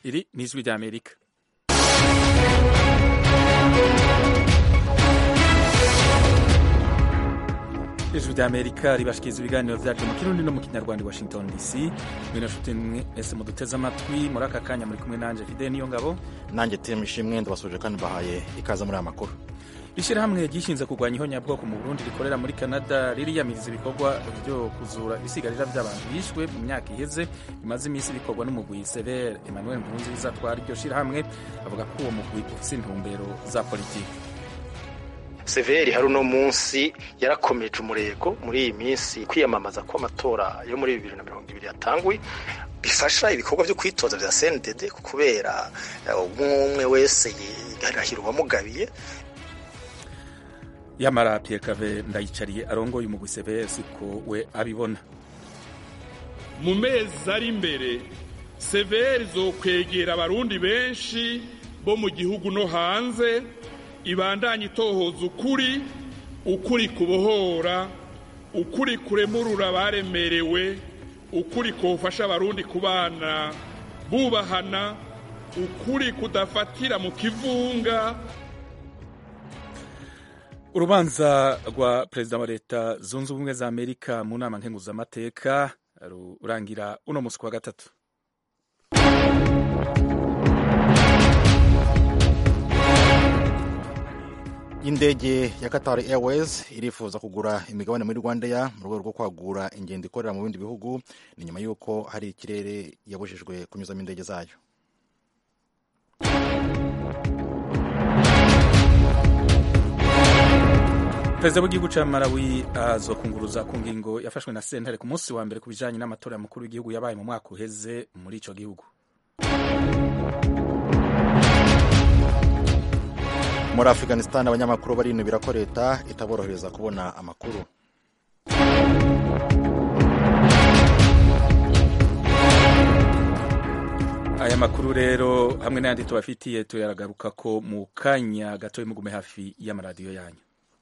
iri ni ijwi ry'amerika ijwi ry'amerika ribashikiriza ibiganiro vyacu mu kirundi no mu kinyarwanda i washington dc mwino nshuti mwese muduteze amatwi muri aka kanya muri kumwe nanje fide niyo ngabo nanjye temu ishimwe ndabasuje kandi bahaye ikaze muri aya makuru ishyirahamwe ryishinze kurwanya ihonyabwoko mu burundi rikorera muri canada ririyamiriza ibikorwa byo kuzura ibisigarira by'abantu bishwe mu myaka iheze bimaze iminsi bikorwa n'umugwi severe emmanuel nkurunziza atwara iryo shyirahamwe avuga ko uwo mugwi ufise intumbero za politiki severi hari uno munsi yarakomeje umurego muri iyi minsi kwiyamamaza ko amatora yo muri bibiri na mirongo ibiri yatangwe bifasha ibikorwa byo kwitoza vya CNDD kubera umwe umwe wese yigarahira uwamugabiye yamara Pierre Cave ndayicariye arongoye umugwi severe siko we abibona mu mezi ari imbere severi zokwegera abarundi benshi bo mu gihugu no hanze ibandanye itohoza ukuri ukuri kubohora ukuri kuremurura abaremerewe ukuri kufasha abarundi kubana bubahana ukuri kudafatira mu kivunga urubanza rwa perezida wa leta zunze ubumwe za amerika mu nama nkenguzamateka rurangira uno munsi kwa gatatu indege ya Qatar Airways irifuza kugura imigabane muri Rwandair mu rwego rwo kwagura ingendo ikorera mu bindi bihugu ni nyuma y'uko hari ikirere yabujijwe kunyuzamo indege zayo perezida w'igihugu cya malawi azokunguruza ku ngingo yafashwe na sentare ku munsi wa mbere ku bijanye n'amatora mukuru w'igihugu yabaye mu mwaka uheze muri ico gihugu muri afghanistan abanyamakuru barinubira ko leta itaborohereza kubona amakuru aya makuru rero hamwe n'ayandi tubafitiye tuyaragaruka ko mu kanya gato mugume hafi y'amaradiyo yanyu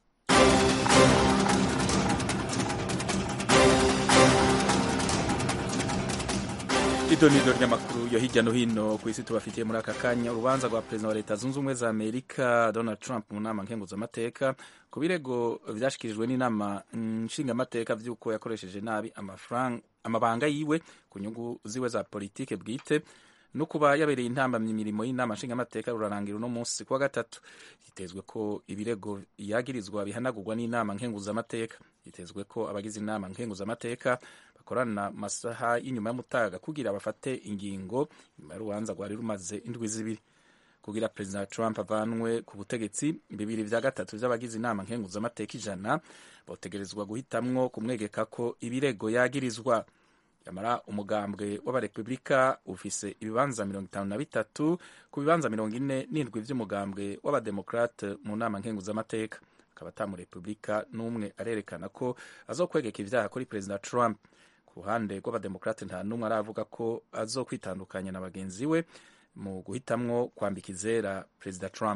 idonido ry'amakuru yo hirya no hino ku isi tubafitiye muri aka kanya urubanza rwa perezida wa leta zunze ubumwe za amerika donald trump mu nama nkenguzamateka ku birego vyashikirijwe n'inama nshingamateka vy'uko yakoresheje nabi amabanga yiwe ku nyungu ziwe za politike bwite no kuba yabereye intambamyi imirimo y'inama nshingamateka rurarangira uno munsi kuwa gatatu hitezwe ko ibirego yagirizwa bihanagurwa n'inama nkenguzamateka hitezwe ko abagize inama nkenguzamateka bakorana masaha y'inyuma y'umutaga kugira bafate ingingo nyuma y'urubanza rwari rumaze indwi zibiri kugira perezida trump avanwe ku butegetsi bibiri vya gatatu vy'abagize inama nkenguzamateka ijana botegerezwa guhitamwo kumwegeka ko ibirego yagirizwa yamara umugambwe w'abarepublika ufise ibibanza mirongo itanu na bitatu ku bibanza mirongo ine n'indwi vy'umugambwe w'abademokrate mu nama nkenguzamateka akaba ata murepublika n'umwe arerekana ko azokwegeka ivyaha kuri perezida trump ku ruhande rw'abademokrate nta n'umwe aravuga ko azokwitandukanya na bagenzi we mu guhitamwo kwambika izera perezida trump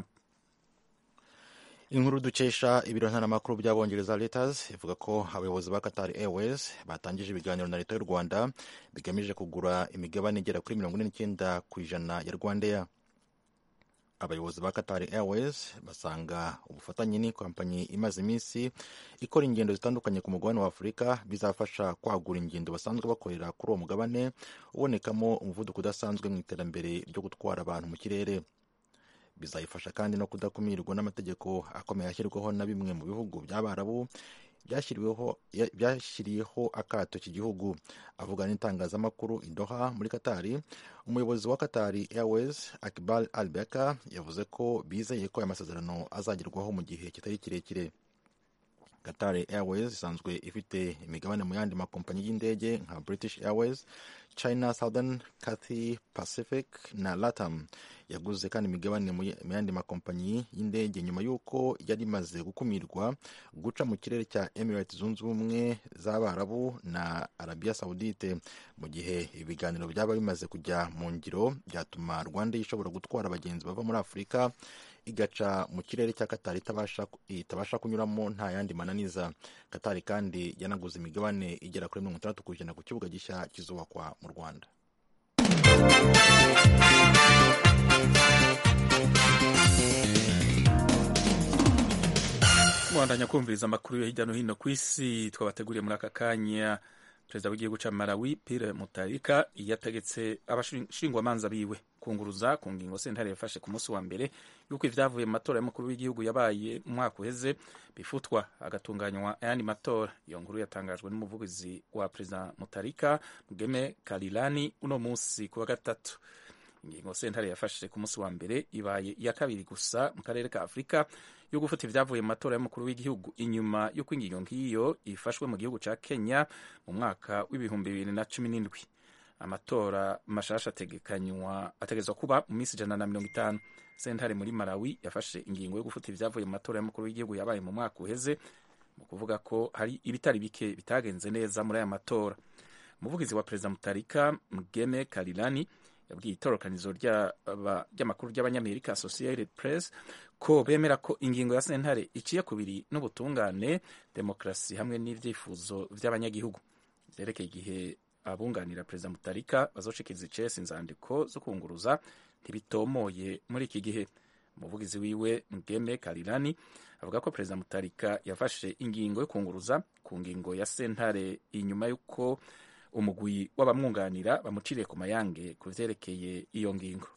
inkuru dukesha ibiro ntaramakuru by'abongereza Reuters ivuga ko abayobozi ba Qatar Airways batangije ibiganiro na leta y'u Rwanda bigamije kugura imigabane igera kuri mirongo ine n'icyenda ku ijana ya Rwandair abayobozi ba Qatar Airways basanga ubufatanye ni kompanyi imaze iminsi ikora ingendo zitandukanye ku mugabane wa Afurika bizafasha kwagura ingendo basanzwe bakorera kuri uwo mugabane ubonekamo umuvuduko udasanzwe mu iterambere ryo gutwara abantu mu kirere bizayifasha kandi no kudakumirwa n'amategeko akomeye ashyirwaho na bimwe mu bihugu by'abarabu byashyiriyeho akato iki gihugu avuga n'itangazamakuru idoha muri katari umuyobozi wa katari airways akbar al beka yavuze ko bizeye ko aya masezerano azagerwaho mu gihe kitari kirekire Qatar Airways isanzwe ifite imigabane mu yandi makompanyi y'indege nka British Airways, China Southern, Cathay Pacific na Latam. Yaguze kandi imigabane mu yandi makompanyi y'indege nyuma y'uko yari imaze gukumirwa guca mu kirere cya Emirates zunze ubumwe z'Abarabu na Arabia Saudite. Mu gihe ibiganiro byaba bimaze kujya mu ngiro byatuma Rwanda ishobora gutwara abagenzi bava muri Afurika igaca mu kirere cya Qatar itabasha, itabasha kunyuramo nta yandi mananiza. Qatar kandi yanaguze imigabane igera kuri mirongo itandatu ku ijana ku kibuga gishya kizubakwa mu Rwanda. mwandanya kumviriza amakuru yo hirya no hino ku isi twabateguriye muri aka kanya perezida w'igihugu ca malawi pire mutarika yategetse abashingwamanza biwe kunguruza ku ngingo sentare yafashe ku munsi wa mbere yuko ivyavuye mu matora y'umukuru w'igihugu yabaye mu mwaka uheze bifutwa agatunganywa ayandi matora iyo nkuru yatangajwe n'umuvugizi wa perezida mutarika mugeme karilani uno munsi ku wa gatatu ingingo sentare yafashe ku munsi wa mbere ibaye iya kabiri gusa mu karere ka afurika yo gufata ibyavuye mu matora y'umukuru w'igihugu inyuma y'uko ingingo nk'iyo ifashwe mu gihugu ca kenya mu mwaka w'ibihumbi bibiri na cumi n'indwi amatora mashasha ategekanywa ategezwa kuba mu minsi ijana na mirongo itanu sentare muri malawi yafashe ingingo yo gufata ibyavuye mu matora y'umukuru w'igihugu yabaye mu mwaka uheze mu kuvuga ko hari ibitari bike bitagenze neza muri aya matora umuvugizi wa perezida mutarika mgeme karilani yabwiye itorokanizo ry'amakuru ry'abanyamerika associated press ko bemera ko ingingo ya sentare iciye kubiri n'ubutungane demokarasi hamwe n'ivyifuzo vy'abanyagihugu vyerekeye igihe abunganira perezida mutarika bazoshikiriza icese inzandiko zo kunguruza ntibitomoye muri iki gihe umuvugizi wiwe mgeme karilani avuga ko perezida mutarika yafashe ingingo yo kunguruza ku ngingo ya sentare inyuma y'uko umugwi w'abamwunganira bamuciriye ku mayange ku vyerekeye iyo ngingo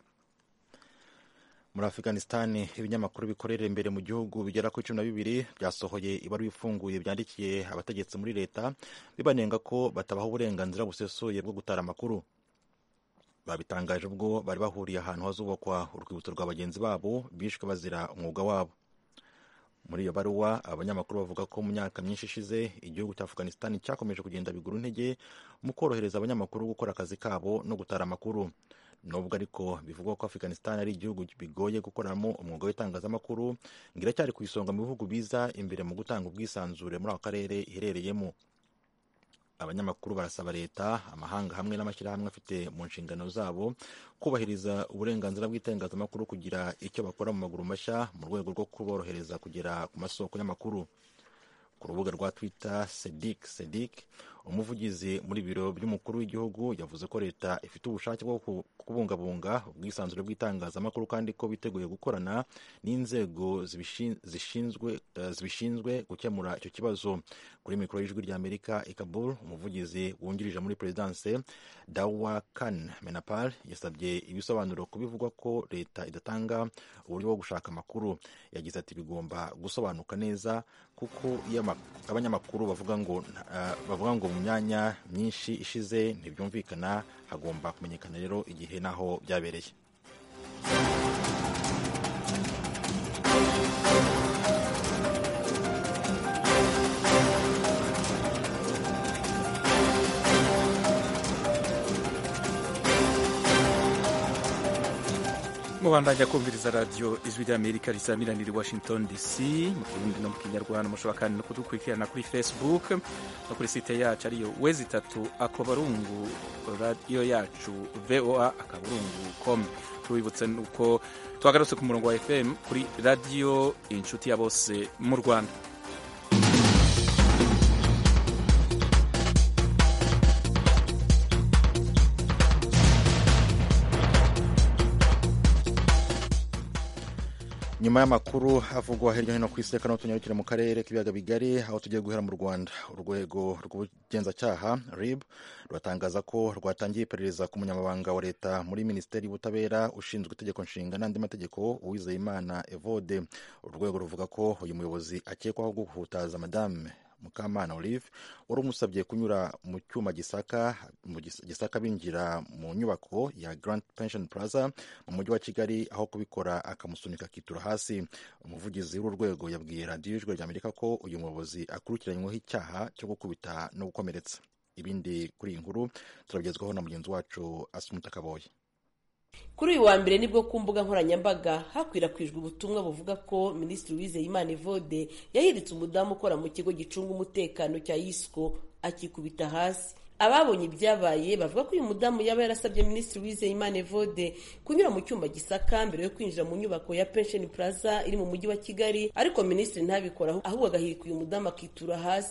muri afghanistan ibinyamakuru bikorera imbere mu gihugu bigera kuri cumi na bibiri byasohoye ibaruwa ifunguye byandikiye abategetsi muri leta bibanenga ko batabaha uburenganzira busesuye bwo gutara amakuru babitangaje ubwo bari bahuriye ahantu hazubakwa urwibutso rwa bagenzi babo bishwe bazira umwuga wabo muri iyo baruwa abanyamakuru bavuga ko mu myaka myinshi ishize igihugu cya afghanistan cyakomeje kugenda bigura intege mu korohereza abanyamakuru gukora akazi kabo no gutara amakuru nubwo ariko bivugwa ko afghanistan ari igihugu bigoye gukoramo umwuga w'itangazamakuru ngo iracyari ku isonga mu bihugu biza imbere mu gutanga ubwisanzure muri ako karere iherereyemo abanyamakuru barasaba leta amahanga hamwe n'amashyirahamwe afite mu nshingano zabo kubahiriza uburenganzira bw'itangazamakuru kugira icyo bakora mu maguru mashya mu rwego rwo kuborohereza kugera ku masoko y'amakuru ku rubuga rwa twitter sedik sedik umuvugizi muri biro by'umukuru w'igihugu yavuze ko leta ifite ubushake bwo kubungabunga ubwisanzure bw'itangazamakuru kandi ko biteguye gukorana n'inzego zibishinzwe gukemura icyo kibazo kuri mikoro y'ijwi rya amerika i kabul umuvugizi wungirije muri perezidanse dawa kan menapal yasabye ibisobanuro ku bivugwa ko leta idatanga uburyo bwo gushaka amakuru yagize ati bigomba gusobanuka neza kuko iyo abanyamakuru bavuga ngo uh, bavuga ngo mu myanya myinshi ishize ntibyumvikana hagomba kumenyekana rero igihe n'aho byabereye mubandanya kumviriza radiyo ijwi ry'amerika risamiraniye i washington dc mu kirundi no mu kinyarwanda mushobora kandi no kudukurikirana kuri facebook no kuri site yacu ariyo wezi itatu akobarungu radiyo yacu voa akaburungu com tubibutse nuko twagarutse ku murongo wa fm kuri radiyo inshuti ya bose mu rwanda nyuma y'amakuru avugwa hirya no hino ku isi reka tunyarukire mu karere k'ibiyaga bigari aho tugiye guhera mu rwanda urwego rw'ubugenzacyaha rib ruratangaza ko rwatangiye iperereza ku munyamabanga wa leta muri minisiteri y'ubutabera ushinzwe itegeko nshinga n'andi mategeko uwizeyimana evode urwego ruvuga ko uyu muyobozi akekwaho guhutaza madame mukamana olive wari umusabye kunyura mu cyuma gisaka mu gisaka binjira mu nyubako ya grand pension plaza mu mujyi wa kigali aho kubikora akamusunika akitura hasi umuvugizi w'urwego yabwiye radiyo ijwi rya amerika ko uyu muyobozi akurikiranyweho icyaha cyo gukubita no gukomeretsa ibindi kuri iyi nkuru turabigezwaho na mugenzi wacu asumuta kaboye kuri uyu wa mbere nibwo ku mbuga nkoranyambaga hakwirakwijwe ubutumwa buvuga ko minisitiri wizeyimana evode yahiritse umudamu ukora mu kigo gicunga umutekano cya yisco akikubita hasi ababonye ibyabaye bavuga ko uyu mudamu yaba yarasabye minisitiri wizeyimana evode kunyura mu cyumba gisaka mbere yo kwinjira mu nyubako ya pension plaza iri mu mujyi wa kigali ariko minisitiri ntabikora ahubwo agahirika uyu mudamu akitura hasi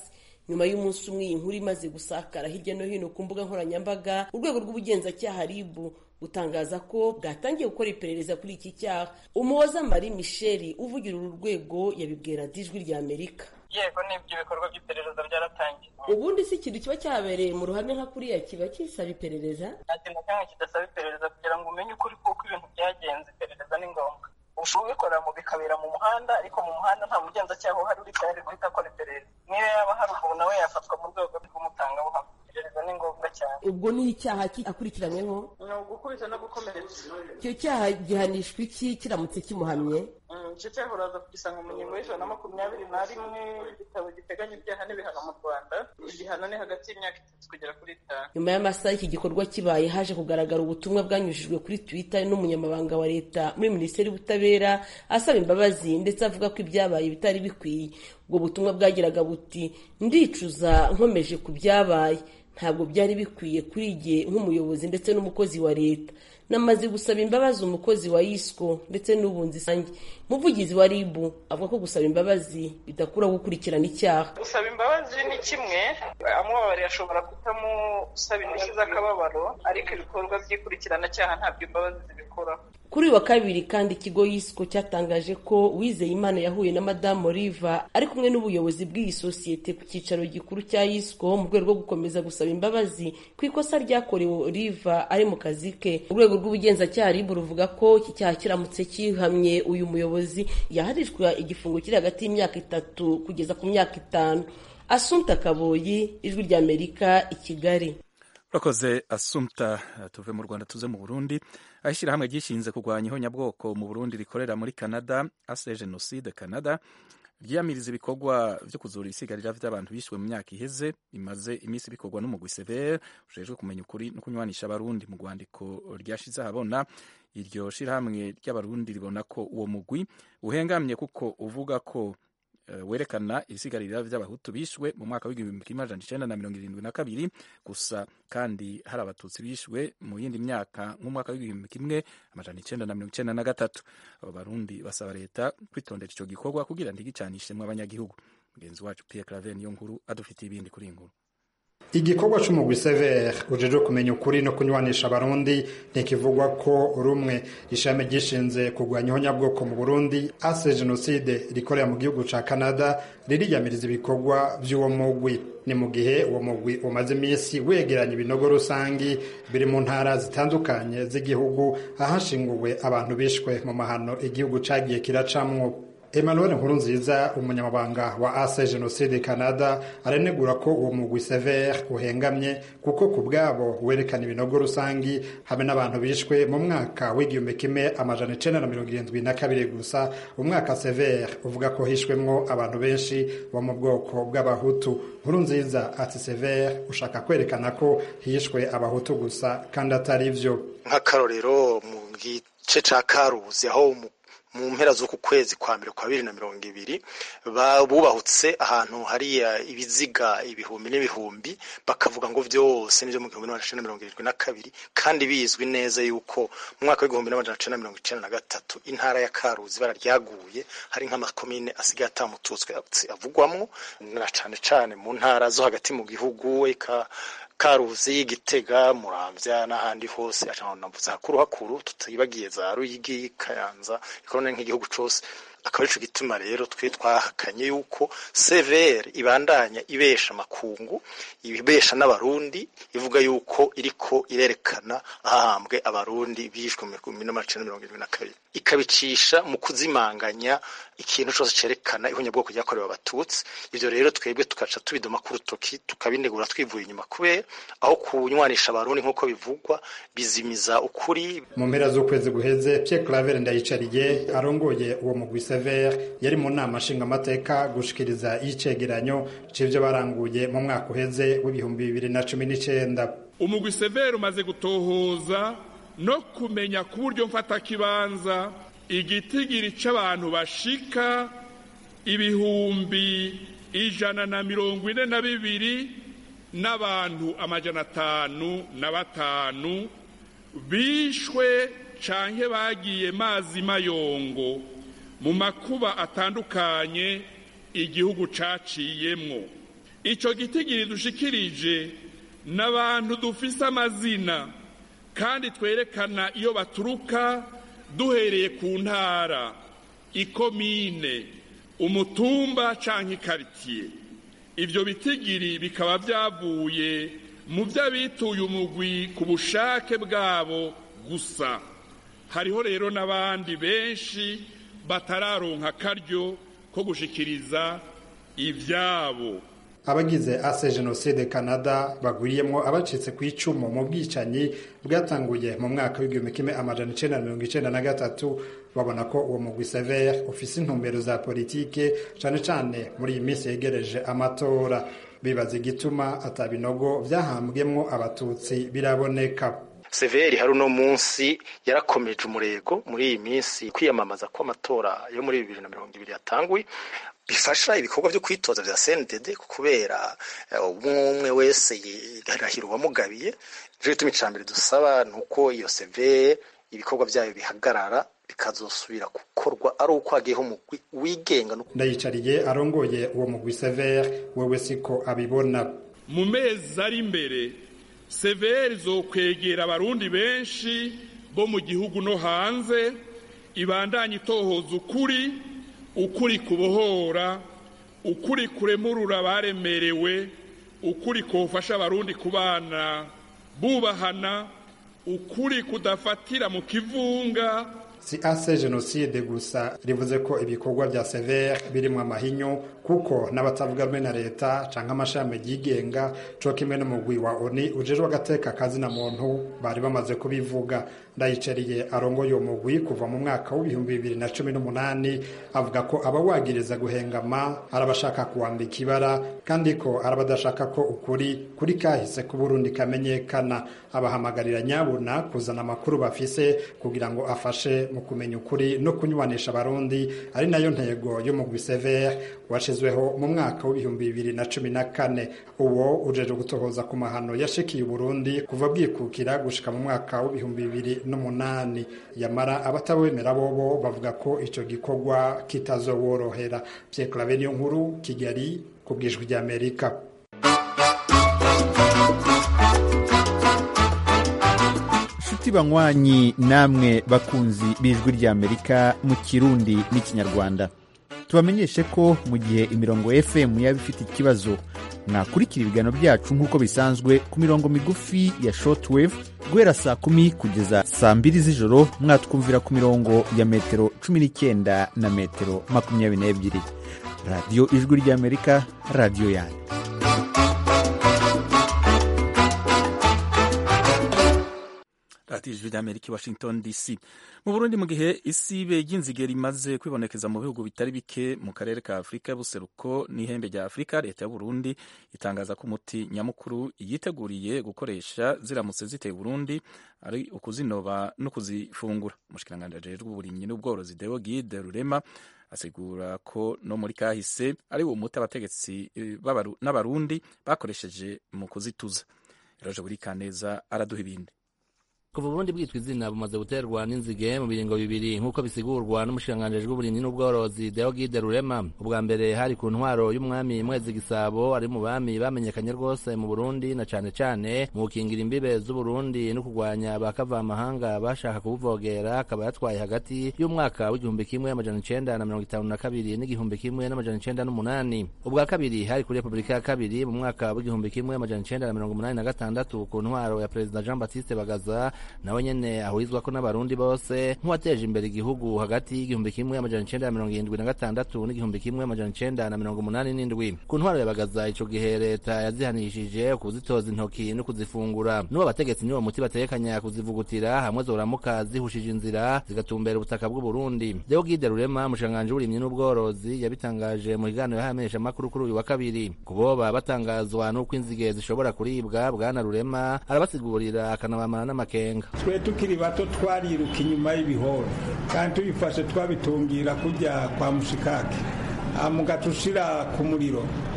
nyuma y'umunsi umwe iyi nkuru imaze gusakara hirya no hino ku mbuga nkoranyambaga urwego rw'ubugenzacyaha ribu gutangaza ko bwatangiye gukora iperereza kuri iki cyaha umuhoza marie michel uvugira uru rwego yabibwira ijwi rya amerika yego n'ibyo bikorwa by'iperereza byaratangiye ubundi si ikintu kiba cyabereye mu ruhame nka kuriya kiba kisaba iperereza nta kintu cyangwa kidasaba iperereza kugira ngo umenye ukuri kuko ibintu byagenze iperereza ni ngombwa ushobora kubikora mu bikabera mu muhanda ariko mu muhanda nta mugenzacyaha uhari uri tayari guhita akora iperereza niyo yaba hari ubu nawe yafatwa mu rwego rw'umutangabuhamya iperereza ni ngombwa cyane ubwo ni icyaha akurikiranyweho ni ugukubita no gukomeretsa icyo cyaha gihanishwa iki kiramutse kimuhamye icyo cyaha uraza kugisanga mu ngingo y'ijana na makumyabiri na rimwe igitabo giteganya ibyaha n'ibihano mu rwanda igihano ni hagati y'imyaka itatu kugera kuri itanu nyuma y'amasaha iki gikorwa kibaye haje kugaragara ubutumwa bwanyujijwe kuri twitter n'umunyamabanga wa leta muri minisiteri y'ubutabera asaba imbabazi ndetse avuga ko ibyabaye bitari bikwiye ubwo butumwa bwagiraga buti ndicuza nkomeje ku byabaye ntabwo byari bikwiye kuri jye nk'umuyobozi ndetse n'umukozi wa leta namaze gusaba imbabazi umukozi wa isco ndetse n'ubunzi isange umuvugizi wa rib avuga ko gusaba imbabazi bidakuraho gukurikirana icyaha gusaba imbabazi ni kimwe amubabariye ashobora kutamusaba indishyi z'akababaro ariko ibikorwa by'ikurikirana ntabwo imbabazi zibikoraho kuri uyu wa kabiri kandi ikigo yisiko cyatangaje ko wizeye imana yahuye na madamu oliva ari kumwe n'ubuyobozi bw'iyi sosiyete ku cyicaro gikuru cya yisiko mu rwego rwo gukomeza gusaba imbabazi ku ikosa ryakorewe oliva ari mu kazi ke urwego rw'ubugenzacyaha ribu ruvuga ko iki cyaha kiramutse kihamye uyu muyobozi yaharishwa igifungo kiri hagati y'imyaka itatu kugeza ku myaka itanu asumta kaboyi ijwi ry'amerika i kigali urakoze asumta tuve mu rwanda tuze mu burundi aho ishyirahamwe ryishinze kurwanya ihonyabwoko mu burundi rikorera muri canada ase jenoside canada ryiyamiriza ibikorwa byo kuzura ibisigarira by'abantu bishwe mu myaka iheze bimaze iminsi bikorwa n'umugwi severe ujejwe kumenya ukuri no kunywanisha abarundi mu rwandiko ryashize ahabona iryo shirahamwe ry'abarundi ribona ko uwo mugwi uhengamye kuko uvuga ko werekana ibisigarira by'abahutu bishwe mu mwaka w'igihumbi kimwe amajana icenda na mirongo irindwi na kabiri gusa kandi hari abatutsi bishwe mu yindi myaka nk'umwaka w'igihumbi kimwe amajana icenda na mirongo icenda na gatatu abo barundi basaba leta kwitondera ico gikorwa kugira ntigicanishemwo abanyagihugu mugenzi wacu Pierre Claver niyo nkuru adufitiye ibindi kuri iyi nkuru igikorwa c'umugwi severe ujejwe kumenya ukuri no kunywanisha abarundi ntikivugwa ko rumwe ishami ryishinze kurwanya ihonyabwoko mu burundi ase jenoside rikorera mu gihugu ca canada ririyamiriza ibikorwa vy'uwo mugwi ni mu gihe uwo mugwi umaze iminsi wegeranya ibinogo rusangi biri mu ntara zitandukanye z'igihugu ahashinguwe abantu bishwe mu mahano igihugu cagiye kiracamwo Emmanuel Nkurunziza umunyamabanga wa ase jenoside Canada aranegura ko uwo mugwi severe uhengamye kuko ku bwabo werekana ibinogo rusangi hamwe n'abantu bishwe mu mwaka w'igihumbi kimwe amajana icenda na mirongo irindwi na kabiri gusa umwaka severe uvuga ko hishwemwo abantu benshi bo mu bwoko bw'abahutu Nkurunziza ati severe ushaka kwerekana ko hishwe abahutu gusa kandi atari vyo nk'akarorero mu gice ca karuzi aho mu mpera z'uku kwezi kwa mbere kwa bibiri na mirongo ibiri bubahutse ahantu hariya ibiziga ibihumbi n'ibihumbi bakavuga ngo vyose nivyo mu gihumbi n'amajana icenda mirongo irindwi na kabiri kandi bizwi neza yuko mu mwaka w'igihumbi n'amajana icenda mirongo icenda na gatatu intara ya karuzi ibara ryaguye hari nk'amakomine asigaye atamututswe avugwamwo na cane cane mu ntara zo hagati mu gihugu eka karuzi gitega muramvya n'ahandi hose navuze hakuru hakuru tutibagiye za ruyigi kayanza ikorone nk'igihugu cose akaba arico gituma rero twe twahakanye yuko severe ibandanya ibesha makungu ibesha n'abarundi ivuga yuko iriko irerekana ahahambwe abarundi bishwe mu bihumbi n'amajana mirongo irindwi na kabiri ikabicisha mu kuzimanganya ikintu cose cerekana ihonyabwoko ryakorewe abatutsi ivyo rero twebwe tukaca tubidoma ku rutoki tukabinegura twivuye inyuma kubera aho kunywanisha abarundi nk'uko bivugwa bizimiza ukuri mu mpera z'ukwezi guheze Pierre Claver Ndayicariye arongoye uwo mugwi Sever yari mu nama nshingamateka gushikiriza icegeranyo c'ivyo baranguye mu mwaka uheze w'ibihumbi bibiri na cumi n'icenda umugwi severe umaze gutohoza no kumenya ku buryo mfatakibanza igitigiri c'abantu bashika ibihumbi ijana na mirongo ine na bibiri n'abantu amajana atanu na batanu bishwe canke bagiye mazi mayongo mu makuba atandukanye igihugu caciyemwo icyo gitigiri dushikirije n'abantu dufise amazina kandi twerekana iyo baturuka duhereye ku ntara ikomine umutumba cyangwa ikaritiye ibyo bitigiri bikaba byavuye mu by'abituye umugwi ku bushake bwabo gusa hariho rero n'abandi benshi batararonka akaryo ko gushikiriza ibyabo abagize ase jenoside canada bagwiriyemo abacitse ku icumu mu bwicanyi bwatanguye mu mwaka w'igihumbi kimwe amajana icenda na mirongo icenda na gatatu babona ko uwo mugwi severe ufise intumbero za politike cane cane muri iyi minsi yegereje amatora bibaza igituma atabinogo vyahambwemwo abatutsi biraboneka severi hari uno munsi yarakomeje umurego muri iyi minsi kwiyamamaza kw'amatora yo muri bibiri na mirongo ibiri yatanguye bifasha ibikorwa byo kwitoza vya CNDD kubera umwe umwe wese yarahira uwamugabiye rero ituma icambere dusaba nuko iyo severe ibikorwa vyayo bihagarara bikazosubira gukorwa ari uko hagiyeho umugwi wigenga ndayicariye arongoye uwo mugwi severe wewe siko abibona mu mezi ari imbere severi zokwegera abarundi benshi bo mu gihugu no hanze ibandanye itohoza ukuri ukuri kubohora ukuri kuremurura abaremerewe ukuri kufasha abarundi kubana bubahana ukuri kudafatira mu kivunga si ase jenoside gusa rivuze ko ibikorwa vya severe birimwo amahinyu kuko n'abatavuga rumwe na leta canke amashami yigenga co kimwe n'umugwi wa oni ujejwe agateka kazina muntu bari bamaze kubivuga ndayicariye arongoye uwo mugwi kuva mu mwaka w'ibihumbi bibiri na cumi n'umunani avuga ko abawagiriza guhengama ari abashaka kuwambika ibara kandi ko ari abadashaka ko ukuri kuri kahise k'uburundi kamenyekana abahamagarira nyabuna kuzana amakuru bafise kugira ngo afashe mu kumenya ukuri no kunywanisha abarundi ari nayo ntego y'umugwi severe washizweho mu mwaka w'ibihumbi bibiri na cumi na kane uwo ujeje gutohoza ku mahano yashikiye uburundi kuva bwikukira gushika mu mwaka w'ibihumbi bibiri n'umunani yamara abatabemera bobo bavuga ko ico gikorwa kitazoworohera Pierre Claver niyo nkuru Kigali ku bwijwi ry'Amerika nshuti banywanyi namwe bakunzi b'ijwi ry'amerika mu kirundi n'ikinyarwanda tubamenyeshe ko mu gihe imirongo fm yaba ifite ikibazo mwakurikira ibiganiro byacu nk'uko bisanzwe ku mirongo migufi ya shortwave guhera saa kumi kugeza saa mbiri z'ijoro mwatwumvira ku mirongo ya metero cumi n'icyenda na metero makumyabiri n'ebyiri radiyo ijwi ry'amerika radiyo yanyu radiyo ijwi ry'amerika i washington dc mu burundi mu gihe isibe ry'inzige rimaze kwibonekeza mu bihugu bitari bike mu karere ka afurika y'ubuseruko n'ihembe rya afurika leta ya burundi itangaza ko umuti nyamukuru yiteguriye gukoresha ziramutse ziteye burundi ari ukuzinoba no kuzifungura umushikiranganji ajejwe uburimyi n'ubworozi deo gide rurema asigura ko no muri kahise ari uwo muti abategetsi n'abarundi bakoresheje mu kuzituza eroje buri kaneza araduha ibindi kuva uburundi bwitwa izina bumaze guterwa n'inzige mu biringo bibiri nk'uko bisigurwa n'umushikiranganji w'uburimyi n'ubworozi deogide rurema ubwa mbere hari ku ntwaro y'umwami mwezi gisabo ari mu bami bamenyekanye rwose mu burundi na cane cane mu gukingira imbibe z'uburundi no kurwanya bakavamahanga bashaka kubuvogera akaba yatwaye hagati y'umwaka w'igihumbi kimwe amajana icenda na mirongo itanu na kabiri n'igihumbi kimwe n'amajana icenda n'umunani ubwa kabiri hari kuri repubulika ya kabiri mu mwaka w'igihumbi kimwe amajana icenda na mirongo umunani na gatandatu ku ntwaro ya perezida jean baptiste bagaza nawe nyene ahurizwa ko n'abarundi bose nk'uwateje imbere igihugu hagati y'igihumbi kimwe amajana icenda na mirongo irindwi na gatandatu n'igihumbi kimwe amajana icenda na mirongo umunani n'indwi ku ntwaro yabagaza ico gihe leta yazihanishije kuzitoza intoki no kuzifungura n'uwo abategetsi niwo muti batekanya kuzivugutira hamwe zoramuka zihushije inzira zigatumbera ubutaka bw'uburundi deo gide rurema umushikiranganji w'uburimyi n'ubworozi yabitangaje mu kiganiro y'ahamenyesha amakuru kuri uyu wa kabiri kuboba batangazwa n'uko inzige zishobora kuribwa bwana rurema arabasigurira akanabamara n'amakenga twe tukiri bato twariruka inyuma y'ibihoro kandi tubifashe twabitungira kujya kwa mushikake mugaca ushira ku muriro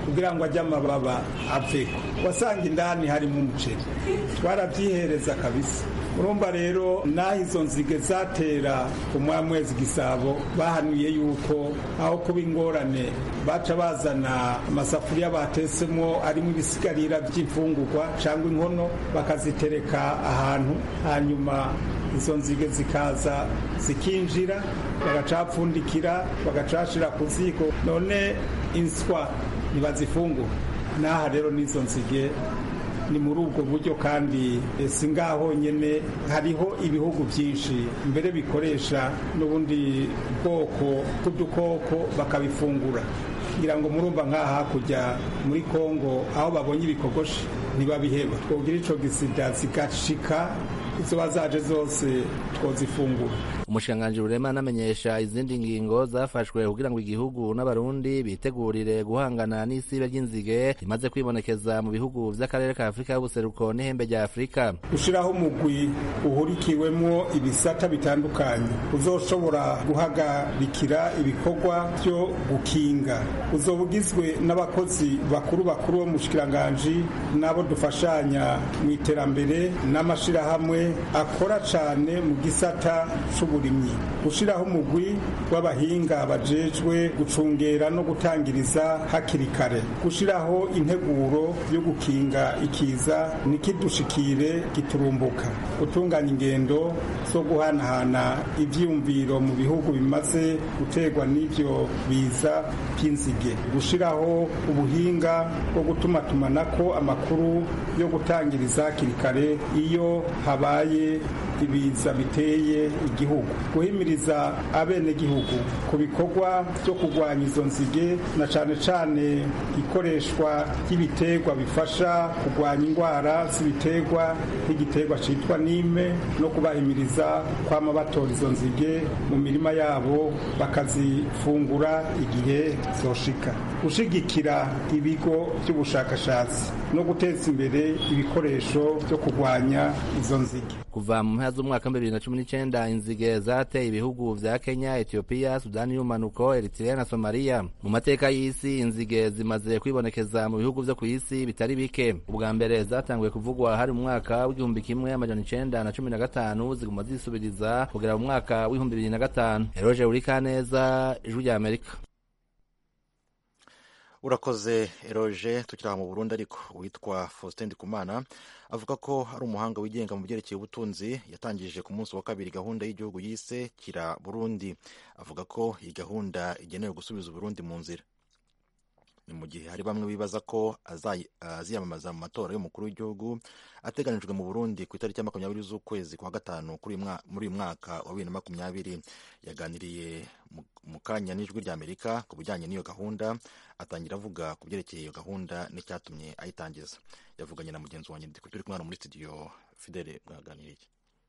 kugira ngo ajye amababa aveko wasanga indani harimo umuceri twarabyihereza kabisa urumva rero n'aho izo nzige zatera ku mwamwezi gisabo bahanuye yuko aho kuba ingorane baca bazana amasafuriya batesemo arimo ibisigarira by'imfungurwa cyangwa inkono bakazitereka ahantu hanyuma izo nzige zikaza zikinjira bagacapfundikira bagacashira ku ziko none inswa ntibazifungura n'aha rero n'izo nzige ni muri ubwo buryo kandi si ngaho nyine hariho ibihugu byinshi mbere bikoresha n'ubundi bwoko bw'udukoko bakabifungura kugira ngo murumva nk'aha hakurya muri kongo aho babonye ibikogoshi ntibabiheba twogira icyo gisida zigashika izo bazaje zose twozifungura umushikiranganji rurema anamenyesha izindi ngingo zafashwe kugira ngo igihugu n'abarundi bitegurire guhangana n'isibe ry'inzige rimaze kwibonekeza mu bihugu vy'akarere ka afurika y'ubuseruko n'ihembe rya afurika gushiraho umugwi uhurikiwemwo ibisata bitandukanye uzoshobora guhagarikira ibikorwa vyo gukinga uzoba ugizwe n'abakozi bakuru bakuru bo mu bushikiranganji n'abo dufashanya mu iterambere n'amashirahamwe akora cane mu gisata c'uburimyi gushiraho umugwi w'abahinga bajejwe gucungera no gutangiriza hakiri kare gushiraho integuro yo gukinga ikiza nikidushikire giturumbuka gutunganya ingendo zo guhanahana ivyiyumviro mu bihugu bimaze guterwa n'ivyo biza by'inzige gushiraho ubuhinga bwo gutumatumanako amakuru yo gutangiriza hakiri kare iyo habaye ibiza biteye igihugu guhimiriza abenegihugu ku bikorwa byo kurwanya izo nzige na cane cane ikoreshwa ry'ibiterwa bifasha kurwanya indwara z'ibiterwa nk'igiterwa citwa nime no kubahimiriza kwama batora izo nzige mu mirima yabo bakazifungura igihe zoshika gushigikira ibigo by'ubushakashatsi no guteza imbere ibikoresho byo kurwanya izo nzige kuva mu mpera z'umwaka wa bibiri na cumi n'icenda inzige zateye ibihugu vya kenya etiyopiya sudani y'umanuko eritrea na somaliya mu mateka y'isi inzige zimaze kwibonekeza mu bihugu vyo kw'isi bitari bike ubwa mbere zatanguye kuvugwa hari mu mwaka w'igihumbi kimwe amajana icenda na cumi na gatanu ziguma zisubiriza kugera mu mwaka w'ibihumbi bibiri na gatanu eroje urikaneza ijwi rya amerika urakoze eroge tukiri aha mu burundi ariko witwa faustin ndikumana avuga ko ari umuhanga wigenga mu byerekeye ubutunzi yatangije ku munsi wa kabiri gahunda y'igihugu yise kira burundi avuga ko iyi gahunda igenewe gusubiza uburundi mu nzira ni mu gihe hari bamwe bibaza ko aziyamamaza mu matora y'umukuru w'igihugu ateganijwe mu burundi ku itariki ya makumyabiri z'ukwezi kwa gatanu muri uyu mwaka wa bibiri na makumyabiri yaganiriye mu kanya n'ijwi rya amerika ku bijyanye n'iyo gahunda atangira avuga ku byerekeye iyo gahunda n'icyatumye ayitangiza yavuganye na mugenzi wanjye turi kumwana muri studio fidele mwaganiriye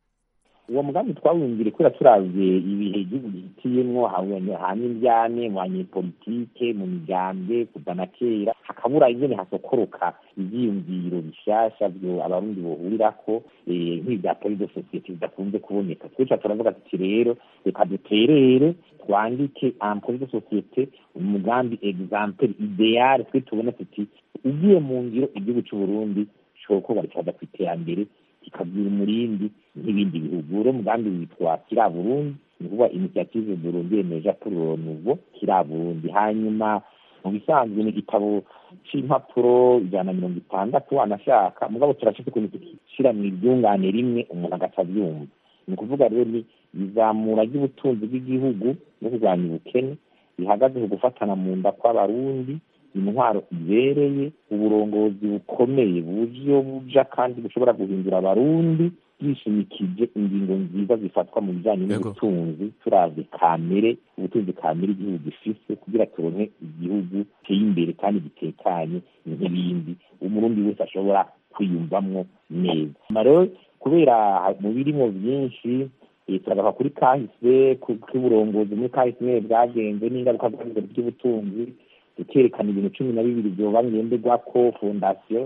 uwo mugambi twawumvire kubera turavye ibihe igihugu gihitiyemwo hanyuma indyane mu banyepolitike mu migambwe kuva na kera hakabura ingene hasokoroka ivyiyumviro bishasha vyo abarundi bohurirako nk'ivya poli de societe bidakunze kuboneka twica turavuga tuti rero reka duterere twandike ampoli de societe umugambi exemple ideal twe tubona tuti ugiye mu ngiro igihugu c'uburundi cokorwa rikaza kw'iterambere kikabwira umurindi nk'ibindi bihugu uro mugambi witwa kira burundi ni kuvuga initiative burundi emeja pour le nouveau kira burundi hanyuma mu bisanzwe ni igitabo c'impapuro ijana na mirongo itandatu anashaka mugabo turashaka ukuntu tukishira mu iryungane rimwe umuntu agaca avyumva ni ukuvuga rero ni izamura ry'ubutunzi bw'igihugu no kurwanya ubukene bihagaze ku gufatana mu nda kw'abarundi intwaro ibereye uburongozi bukomeye buje buja kandi bushobora guhindura abarundi bwishimikije ingingo nziza zifatwa mu bijanye n'ubutunzi turavye kamere ubutunzi kamere igihugu gifise kugira turonke igihugu giteye imbere kandi gitekanye nk'ibindi umurundi wese ashobora kwiyumvamwo neza rero kubera mu birimo vyinshi turagaruka kuri kahise k'uburongozi muri kahise bwagenze n'ingaruka zagize by'ubutunzi tukerekana ibintu cumi na bibiri vyoba ngenderwako fondasiyo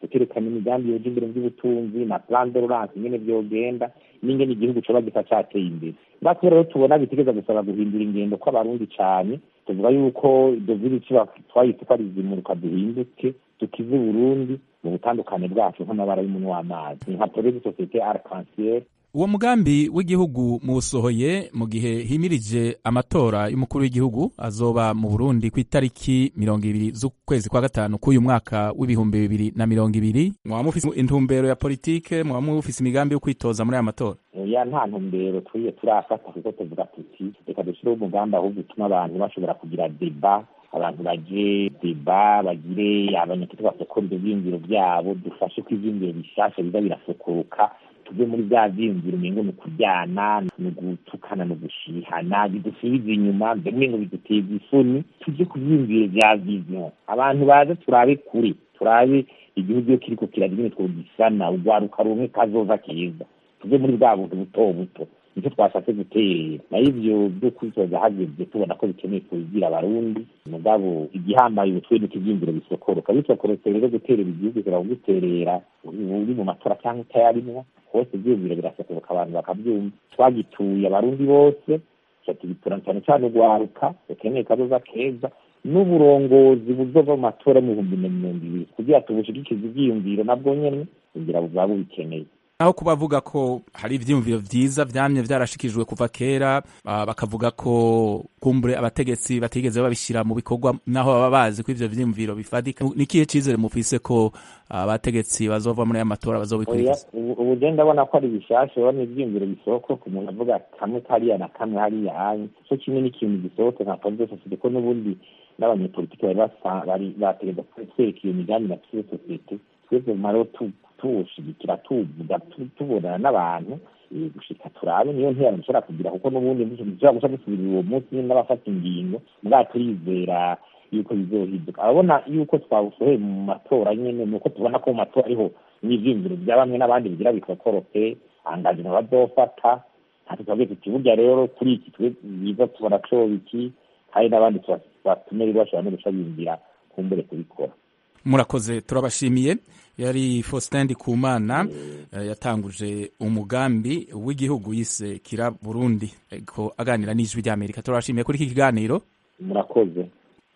tukerekana imigambi yoja imbere mu by'ubutunzi na plan de relance ingene vyogenda n'ingene igihugu coba gisa cateye imbere natwe rero tubona bitegeza gusaba guhindura ingendo kw'abarundi cane tuvuga yuko dovire ico twayise ko ari zimuruka duhinduke dukize Burundi mu butandukane bwacu nk'amabara y'umuntu w'amazi nka projet de société arc-en-ciel uwo mugambi w'igihugu muwusohoye mu gihe himirije amatora y'umukuru w'igihugu azoba mu burundi ku itariki mirongo ibiri z'ukwezi kwa gatanu k'uyu mwaka w'ibihumbi bibiri na mirongo ibiri mwaba mufise intumbero ya politike mwaba mufise imigambi yo kwitoza muri aya matora ya nta ntumbero turiye turafata kuko tuvuga tuti reka dushyireho umugambi ahubwo utuma abantu bashobora kugira deba abantu baje deba bagire abanyagihugu basokora ibyo byiyumviro byabo dufashe ko ibyiyumviro bishasha biza birasokoka tuve muri bya byiyumviro umengo ni ukuryana ni ugutukana ni ugushihana bidusubiza inyuma mbere ngo biduteza isoni tujye ku byiyumviro bya viziyo abantu baze turabe kure turabe igihugu iyo kiriko kiragira nyine twogisana urwaruka rumwe kazoza keza tuve muri bwa buntu buto buto nicyo twashatse guterera nayo ivyo byo kwitoza hageze tubona ko bikeneye kubigira abarundi mugabo igihambaye ubutwe nuko ivyiyumviro bisokoroka bisokorotse rero guterera igihugu kira kuguterera uri mu matora cyangwa utayarimwo hose ivyiyumviro birasokoroka abantu bakavyumva twagituye abarundi bose tugitura cyane cyane urwaruka rukeneye kazoza keza n'uburongozi buzova mu matora mu bihumbi na mirongo ibiri kugira tubushigikize ivyiyumviro nabwo nyene kugira buba bubikeneye aho kuba bavuga ko hari ivyiyumviro vyiza vyamye vyarashikijwe kuva kera uh, bakavuga ko kumbure abategetsi batigeze babishira mu bikorwa naho baba bazi ko ivyo vyiyumviro bifadika nikihe cizere mufise ko abategetsi uh, bazova muri aya matora bazobikurikiza ubu je ndabona ko ari bishasha ubona ivyiyumviro bisohoka ku muntu avuga kamwe kariya na kamwe hariya hanye co kimwe n'ikintu gisohotse nka projet societe ko n'ubundi n'abanyepolitike bari bategeza kwereka iyo migambi na projet societe twebwe maro tuwushigikira tuvuga tubonana n'abantu gushika turabe niyo ntera dushobora kugira kuko n'ubundi dushobora guca dusubirira uwo munsi nyine n'abafata ingingo mbwa turizera yuko bizohinduka ababona yuko twawusohoye mu matora nyene nuko tubona ko mu matora ariho n'ivyiyumviro vya bamwe n'abandi bigira bikokoroke angajima bazofata ntacyo twavuge tuti burya rero kuri iki twe biza tubona coba iki kandi n'abandi batume rero bashobora no guca biyumvira kumbere kubikora murakoze turabashimiye yari Faustin Ndikumana yatanguje umugambi w'igihugu yise kira Burundi ko aganira n'ijwi ry'Amerika turabashimiye kuri iki kiganiro murakoze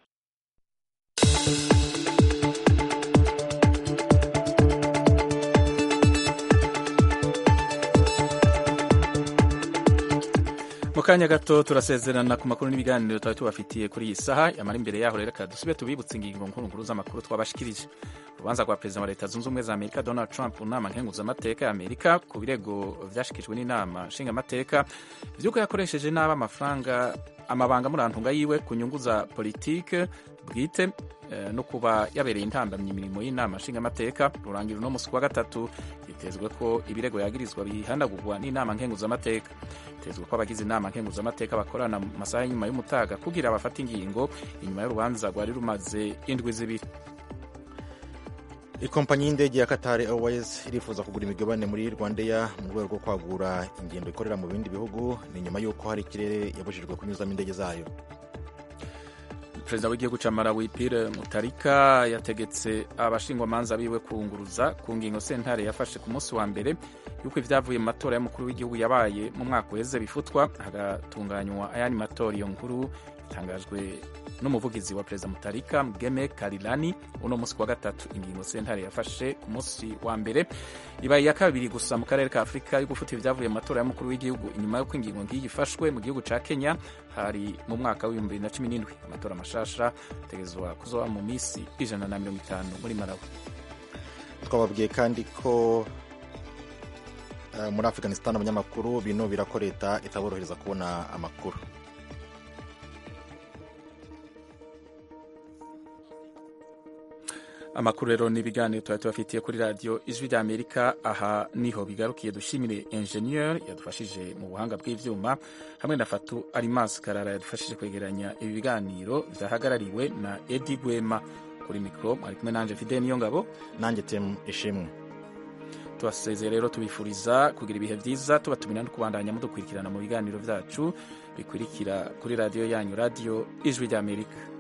mu kanya gato turasezerana ku makuru n'ibiganiro twari tubafitiye kuri iyi saha yamara imbere yaho rero dusube tubibutse ingingo nkuru z'amakuru twabashikirije urubanza rwa perezida wa leta zunze ubumwe za amerika donald trump mu nama nkenguzamateka ya amerika ku birego vyashikijwe n'inama nshingamateka vy'uko yakoresheje nabi amafaranga amabanga murantunga yiwe ku nyungu za politike bwite no kuba yabereye intambamyi imirimo y'inama nshingamateka rurangira uno musi wa gatatu hitezwe ko ibirego yagirizwa bihanagurwa n'inama nkenguzamateka hitezwe ko abagize inama nkenguzamateka bakorana mu masaha y'inyuma y'umutaga kugira bafate ingingo inyuma y'urubanza rwari rumaze indwi zibiri ikompanyi y'indege ya Qatar Airways irifuza kugura imigabane muri Rwandair mu rwego rwo kwagura ingendo ikorera mu bindi bihugu ni nyuma y'uko hari ikirere yabujijwe kunyuzamo indege zayo perezida w'igihugu ca Malawi Pierre Mutarika yategetse abashingwamanza biwe kunguruza ku ngingo sentare yafashe ku munsi wa mbere yuko ivyavuye mu matora y'umukuru w'igihugu yabaye mu mwaka uheze bifutwa hagatunganywa ayandi matora iyo nkuru itangajwe n'umuvugizi wa perezida Mutarika Mgeme Karilani uno munsi wa gatatu ingingo sentare yafashe ku munsi wa mbere ibaye iya kabiri gusa mu karere ka Afurika yo gufuta ivyavuye mu matora y'umukuru w'igihugu inyuma y'uko ingingo ngiyi ifashwe mu gihugu ca Kenya hari mu mwaka w'ibihumbi bibiri na cumi n'indwi amatora mashasha ategerezwa kuzoba mu misi ijana na mirongo itanu muri Malawi twababwiye kandi ko uh, muri Afghanistan abanyamakuru binubira ko leta itaborohereza kubona amakuru amakuru rero n'ibiganiro tuba tubafitiye kuri radiyo ijwi rya amerika aha niho bigarukiye dushimire enjeniyeri yadufashije mu buhanga bw'ibyuma hamwe na fatu arimasi karara yadufashije kwegeranya ibi biganiro byahagarariwe na edi gwema kuri mikoro mwari kumwe nanjye fide niyo ngabo nanjye temu ishimwe tubasezeye rero tubifuriza kugira ibihe byiza tubatumira no kubandanya mudukurikirana mu biganiro byacu bikurikira kuri radiyo yanyu radiyo ijwi rya amerika